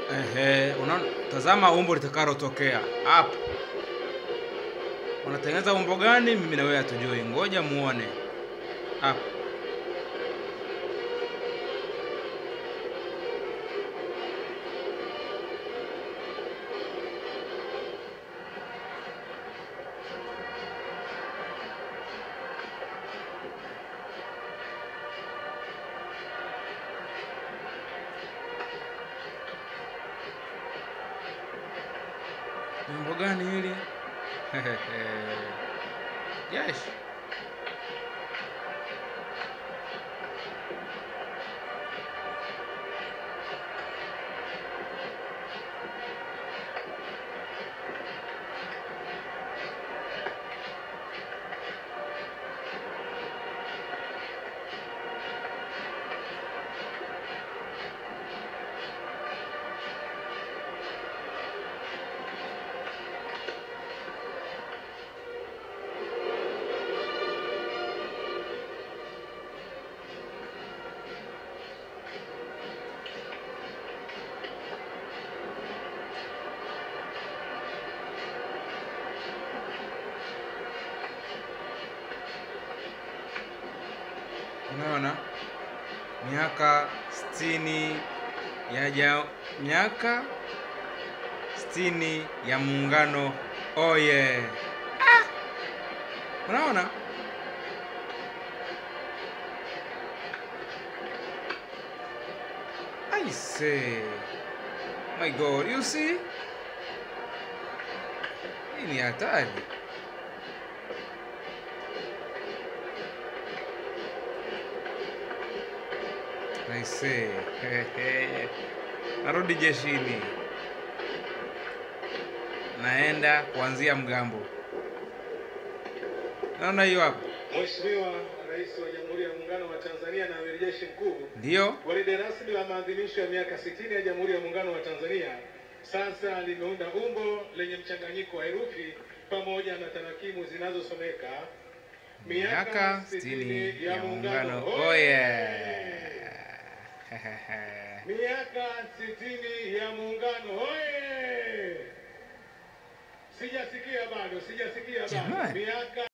Ehe, unaona, tazama umbo litakalotokea hapo. Unatengeneza umbo gani? Mimi na wewe hatujui, ngoja muone hapo. Ni umbo gani hili? Yes. Unaona, miaka sitini ya ja, miaka sitini ya muungano oye! Ah! Unaona, I say, my God, you see, hii ni hatari. I say, narudi jeshini, naenda kuanzia mgambo. Naona hiyo hapo, Mheshimiwa Rais wa Jamhuri ya Muungano wa Tanzania na Amiri Jeshi Mkuu, ndiyo gwaride rasmi la maadhimisho ya miaka 60 ya Jamhuri ya Muungano wa Tanzania sasa limeunda umbo lenye mchanganyiko wa herufi pamoja na tarakimu zinazosomeka miaka sitini ya muungano oye! Miaka sitini ya muungano hoye! Sijasikia bado, sijasikia bado. Jamani. Miaka